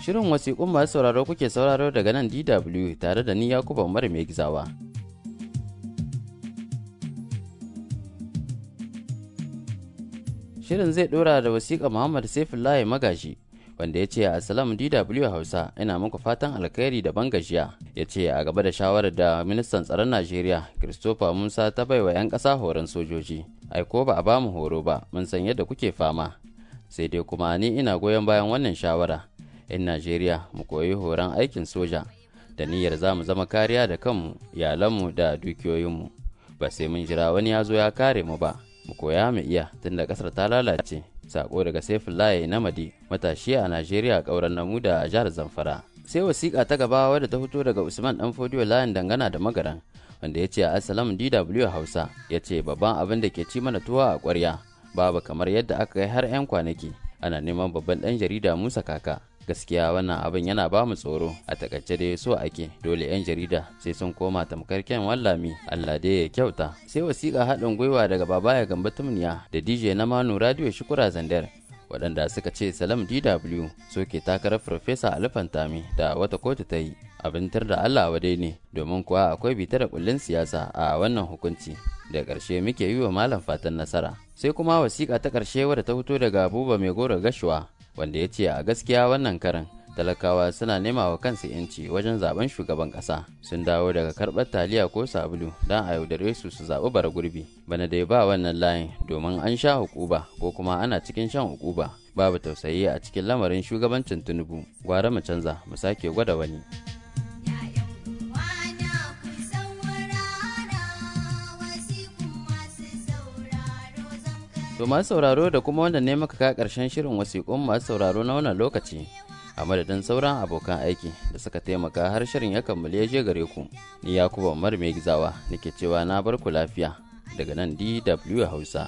Shirin wasiƙun masu sauraro kuke sauraro daga nan DW tare da ni Yakuba Umar mai gizawa. Shirin zai ɗora da wasiƙa Muhammad Saifullahi Magashi wanda ya ce Assalamu DW Hausa ina muku fatan alkhairi da ban gajiya ya ce a gaba da shawarar da ministan tsaron Najeriya Christopher Musa ta baiwa 'yan ƙasa horon sojoji. Aiko ba a bamu horo ba mun san yadda kuke fama sai dai kuma ni ina goyon bayan wannan shawara. 'yan Najeriya mu koyi horon aikin soja da niyyar za mu zama kariya da kanmu, iyalanmu da dukiyoyinmu. Ba sai mun jira wani ya zo ya kare mu ba, mu koya mu iya tunda ƙasar ta lalace. Sako daga Saifullahi Namadi, matashi a Najeriya ƙauren namu da jihar Zamfara. Sai wasiƙa ta gaba wadda ta fito daga Usman Dan Fodiyo layin dangana da magaran, wanda ya ce Assalam DW Hausa, ya ce babban abin da ke ci mana tuwa a ƙwarya, babu kamar yadda aka yi har 'yan kwanaki. Ana neman babban ɗan jarida Musa Kaka, gaskiya wannan abin yana ba mu tsoro a takaice dai so ake dole 'yan jarida sai sun koma tamkar kyan wallami allah dai ya kyauta sai wasiƙa haɗin gwiwa daga babaya gamba tumniya da dj na manu radio shukura zandar waɗanda suka ce salam dw soke takarar farfesa alifantami da wata kotu ta yi abin tar da allah wadai ne domin kuwa akwai bita da kullun siyasa a wannan hukunci da ƙarshe muke yi wa malam fatan nasara sai kuma wasiƙa ta ƙarshe wadda ta fito daga abuba mai goro gashuwa wanda ya ce a gaskiya wannan karan talakawa suna nema wa kansu yanci wajen zaben shugaban kasa sun dawo daga karɓar taliya ko sabulu don a yaudare su su zaɓi bara gurbi bana dai ba wannan layin domin an sha hukuba ko kuma ana cikin shan hukuba babu tausayi a cikin lamarin shugabancin tinubu gwara mu canza mu sake gwada wani To masu sauraro da kuma wanda ne maka ka karshen shirin wasiƙun masu sauraro na wannan lokaci a madadin sauran abokan aiki da suka taimaka har shirin ya kammale ya je gare ku ni Yakubu Umar mai gizawa nake cewa na bar ku lafiya daga nan DW Hausa.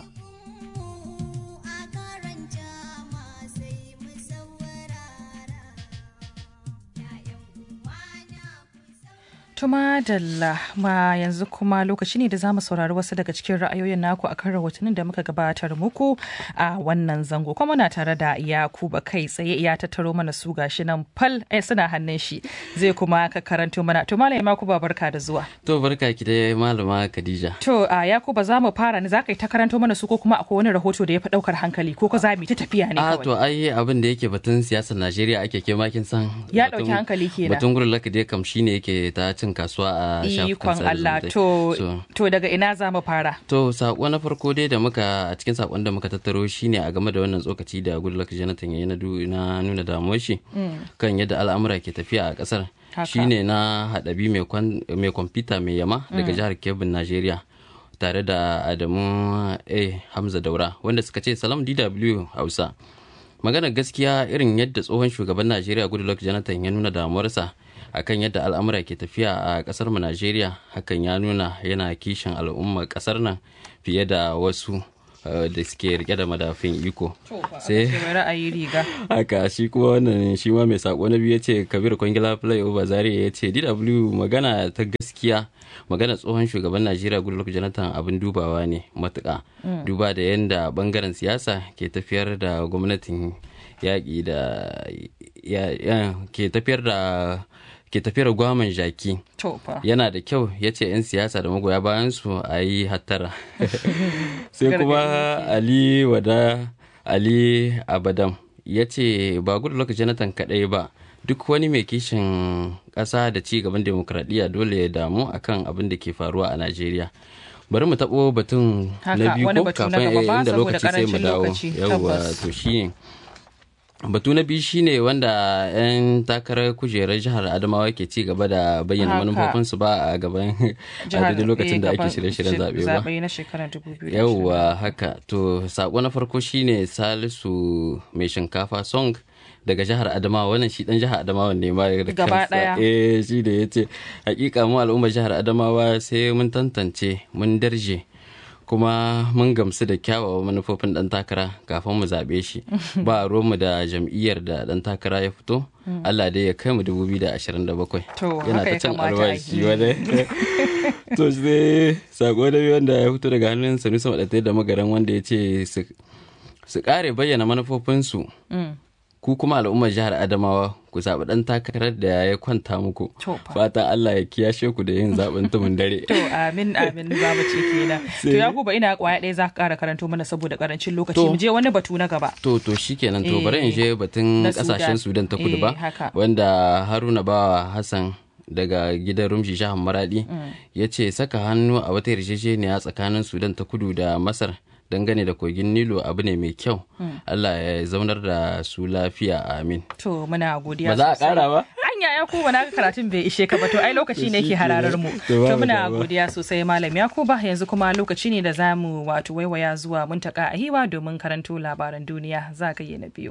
Tuma Dalla ma yanzu kuma lokaci ne da za mu saurari wasu daga cikin ra'ayoyin naku akan rahotannin da muka gabatar muku a wannan zango kuma na tare da Yakuba kai tsaye ya tattaro mana su gashi nan fal eh, suna hannun shi zai kuma ka karanto mana to malam Yakuba barka da zuwa To barka ki dai malama Khadija. to a Yakuba za mu fara ne za ka yi ta karanto mana su ko kuma akwai wani rahoto da ya fi daukar hankali ko ko za mu yi ta tafiya ne A kawai to ai abin da yake batun siyasar Najeriya ake ke makin san Ya batun- ɗauki hankali kenan. Batun gurin laka dai kam shine yake ta cin kasuwa a shafukan ikon sada Allah zumunta. to So, to daga ina za mu fara To sako na farko dai da muka a cikin sakon da muka tattaro shine a game da wannan tsokaci da Goodluck Jonathan ya yi na du- na nuna damuwar shi kan yadda al'amura ke tafiya a kasar Haka. shine na haɗabi mai kwan- mai kwamfuta mai yama daga jihar Kebbi Najeriya tare da Adamu A Hamza Daura wanda suka ce salam DW Hausa maganar gaskiya irin yadda tsohon shugaban Najeriya Goodluck Jonathan ya nuna damuwarsa akan yadda al'amura ke tafiya a kasar mu Najeriya hakan ya nuna yana kishin al'ummar kasar nan fiye da wasu eh, da suke rike da madafin iko sai mai ra'ayi riga haka shi kuma wannan shi ma mai sako na biyu ya ce kabir kwangila flyover zaria ya ce dw magana ta gaskiya magana tsohon shugaban najeriya goodluck jonathan abin dubawa ne matuka duba da yadda bangaren siyasa ke tafiyar da gwamnatin yaƙi da ya- ya- ke tafiyar da ke tafiyar gwaman jaki to fa yana da kyau ya ce 'yan siyasa da magoya bayan su a yi hattara sai kuma ali wada ali abadam ya ce ba goodluck jonathan kadai ba duk wani mai kishin ƙasa da ci gaban demokradiyya dole ya damu akan abin da ke faruwa a najeriya bari mu taɓo batun Haka, na biyu wani ko batu na kafin gaba ba, inda saboda lokaci sai mu ƙarancin dawo lokaci, yawwa tabbas. to shi batu na biyu shine wanda 'yan takarar kujerar jihar adamawa ke ci gaba da bayyana Haka. manufofinsu ba a gaban a daidai lokacin da ake shirye-shiryen zaɓe ba zaɓe na shekarar 2020 yauwa haka to sako na farko shine salisu mai shinkafa song daga jihar adamawa wannan shi dan jihar adamawa ne ma da Gaba kansa. ɗaya. eh shi da yace hakika mu al'ummar jihar adamawa sai mun tantance mun darje kuma mun gamsu da kyawawan manufofin dan takara kafin mu zaɓe shi ba mu da jam'iyyar da dan takara ya fito Allah dai ya kai mu 2027 To, yana haka ta ya cin kamata a albashi yi. wadai to sai sako da biyu wanda ya fito daga hannun sanusi maɗatai da magaran wanda ya ce su- su ƙare bayyana manufofinsu Mm. ku kuma al'ummar jihar adamawa ku zaɓi ɗan takarar da ya kwanta muku fatan allah ya kiyashe ku da yin zaɓen tumun dare to amin amin za mu ce kenan to ya kuba ina kwaya ɗaya za ka ƙara karanto mana saboda karancin lokaci mu je wani batu na gaba to to shikenan to bari in je batun kasashen sudan ta kudu ba wanda haruna bawa hassan daga gidan rumshi shahan maradi ya ce saka hannu a wata yarjejeniya tsakanin sudan ta kudu da masar dangane da kogin nilo abu ne mai kyau allah ya zaunar da su lafiya amin to muna godiya ba za a kara ba hanya ya kuba na karatun bai ishe ka ba to ai lokaci ne ke hararar mu to muna godiya sosai malam yakuba yanzu kuma lokaci ne da za mu wato waiwaya zuwa muntaka a hiwa domin karanto labaran duniya za ka yi na biyu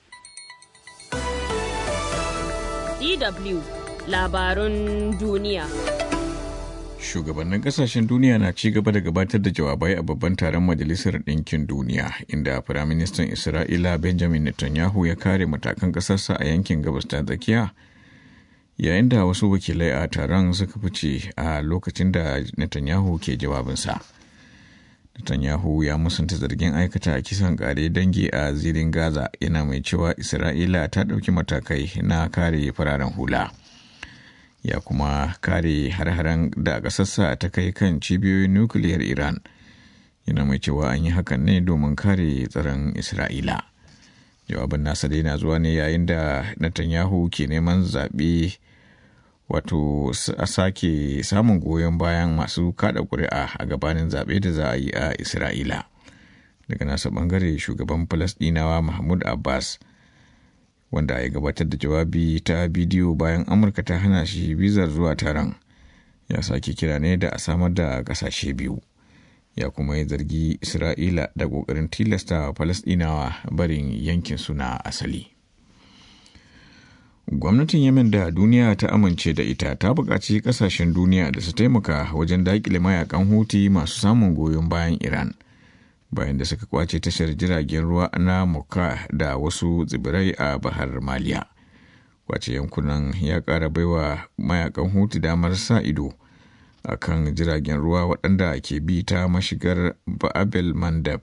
DW labarun duniya. Shugabannin kasashen duniya na ci gaba da gabatar da jawabai a babban taron Majalisar Ɗinkin Duniya, inda Firaministan Isra'ila Benjamin Netanyahu ya kare matakan ƙasarsa a yankin gabas ta tsakiya, yayin da wasu wakilai a taron suka fice a lokacin da Netanyahu ke jawabinsa. Netanyahu ya musanta zargin aikata kisan kare dangi a zirin Gaza yana mai cewa Isra'ila ta ɗauki matakai na kare fararen hula. Ya kuma kare har-haren da ƙasarsa ta kai kan cibiyoyin nukiliyar Iran. Yana mai cewa an yi hakan ne domin kare tsaron Isra'ila. Jawabin nasa dai na zuwa ne yayin da Netanyahu ke neman zaɓe wato a sake samun goyon bayan masu kada kuri'a a gabanin zaɓe da za a yi a isra'ila daga nasa bangare shugaban falasdinawa mahmud abbas wanda ya gabatar da jawabi ta bidiyo bayan amurka ta hana shi bizar zuwa taron ya sake kira ne da a samar da ƙasashe biyu ya kuma yi zargi isra'ila da ƙoƙarin tilasta falasdinawa barin yankin suna asali gwamnatin yemen da duniya ta amince da ita ta buƙaci ƙasashen duniya da su taimaka wajen daƙile mayakan huti masu samun goyon bayan iran bayan da suka kwace tashar jiragen ruwa na mukka da wasu tsibirai a bahar maliya kwace yankunan ya ƙara baiwa mayakan huti damar sa ido a kan jiragen ruwa waɗanda ke bi ta mashigar ba'abel mandab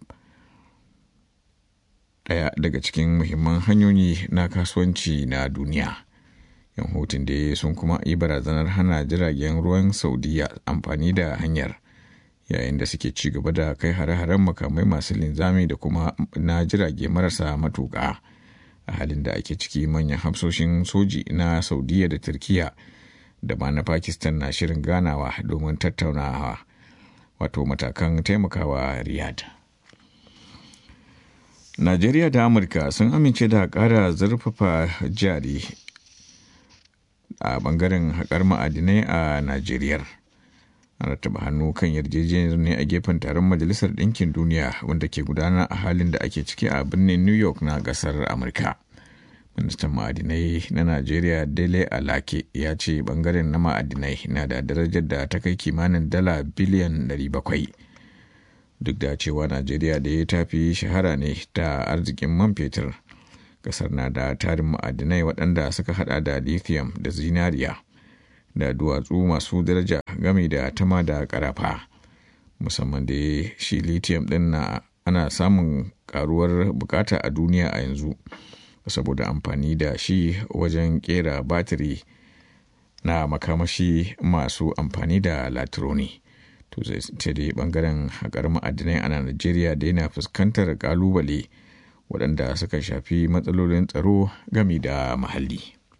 ɗaya daga cikin muhimman hanyoyi na kasuwanci na duniya. yan hutun da sun kuma yi barazanar hana jiragen ruwan saudiya amfani da hanyar yayin da suke ci gaba da kai hare-haren makamai masu linzami da kuma na jirage marasa matuƙa a halin da ake ciki manyan hafsoshin soji na saudiya da turkiya da ma na pakistan na shirin ganawa domin tattaunawa wato matakan taimakawa riyadh Najeriya da Amurka sun amince da ƙara zurfafa jari a bangaren haƙar ma'adinai a Najeriya. An rattaba hannu kan yarjejeniyar ne a gefen taron Majalisar Ɗinkin Duniya wanda ke gudana a halin da ake ciki a birnin New York na ƙasar Amurka. Ministan ma'adinai na Najeriya Dele Alake ya ce bangaren na ma'adinai na da darajar da ta kai kimanin dala biliyan 700. duk da cewa najeriya da ya tafi shahara ne ta arzikin man fetur kasar na da tarin ma'adinai waɗanda suka hada da lithium da zinariya da duwatsu masu daraja game da tama da karafa musamman da shi lithium ɗin na ana samun karuwar bukata a duniya a yanzu saboda amfani da shi wajen kera batiri na makamashi masu amfani da latironi. to sai dai bangaren haƙar ma'adinai a najeriya da yana fuskantar kalubale waɗanda suka shafi matsalolin tsaro gami da muhalli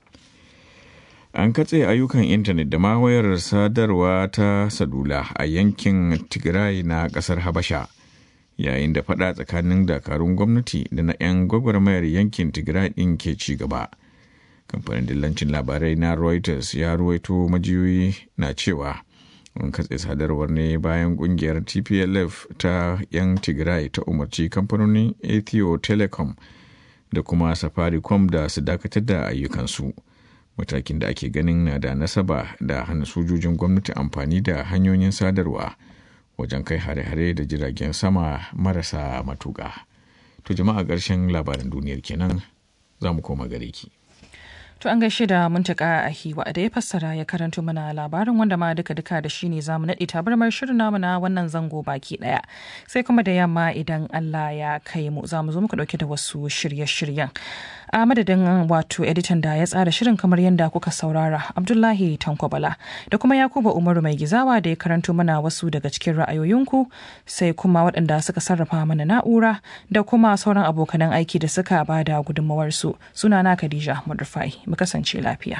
an katse ayyukan intanet da ma wayar sadarwa ta salula a yankin tigray na ƙasar habasha yayin da faɗa tsakanin dakarun gwamnati da na 'yan gwagwarmayar yankin tigray ɗin ke ci gaba kamfanin dillancin labarai na reuters ya ruwaito majiyoyi na cewa an katse sadarwar ne bayan kungiyar tplf ta yan tigray ta umarci kamfanonin ethio telecom da kuma safaricom da su dakatar da ayyukansu matakin da ake ganin na da nasaba da hana sojojin gwamnati amfani da hanyoyin sadarwa wajen kai hare-hare da jiragen sama marasa matuƙa to jama'a ƙarshen labaran duniyar kenan za mu koma gare ki. To an gaishe da muntaka a hiwa da ya fassara ya karanto mana labarin wanda ma duka duka da shi ne za mu naɗe tabarmar shirin namu na wannan zango baki ɗaya. Sai kuma da yamma idan Allah ya kai mu za mu zo muku ɗauke da wasu shirye-shiryen. A madadin wato editan da ya tsara shirin kamar yadda kuka saurara Abdullahi Tankwabala da kuma Yakuba Umaru mai gizawa da ya karanto mana wasu daga cikin ra'ayoyinku sai kuma waɗanda suka sarrafa mana na'ura da kuma sauran abokanan aiki da suka bada gudunmawarsu sunana Khadija Mudrufai. mu kasance lafiya.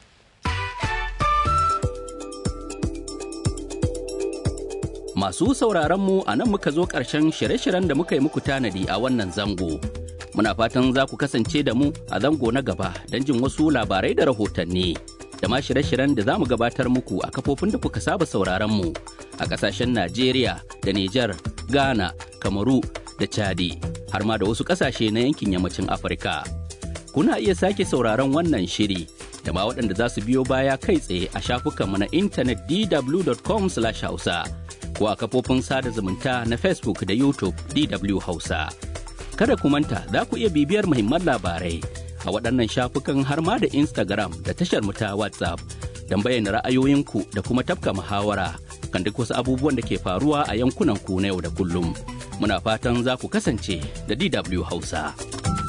Masu sauraron mu a nan muka zo ƙarshen shirye-shiryen da muka yi muku tanadi a wannan zango. Muna fatan za ku kasance da mu a zango na gaba don jin wasu labarai da rahotanni. Da ma shirye-shiryen da za mu gabatar muku a kafofin da kuka saba sauraron mu a ƙasashen Najeriya da Nijar, Ghana, Kamaru da Chadi, har ma da wasu ƙasashe na yankin yammacin Afirka. kuna iya sake sauraron wannan shiri da ma waɗanda za su biyo baya kai tsaye a shafukanmu na intanet dw.com hausa ko a kafofin sada zumunta na facebook da youtube dw hausa kada ku manta za ku iya bibiyar muhimman labarai a waɗannan shafukan har ma da instagram da tashar mu ta whatsapp don bayyana ra'ayoyinku da kuma tafka muhawara kan duk wasu abubuwan da ke faruwa a yankunan ku na yau da kullum muna fatan za ku kasance da dw hausa.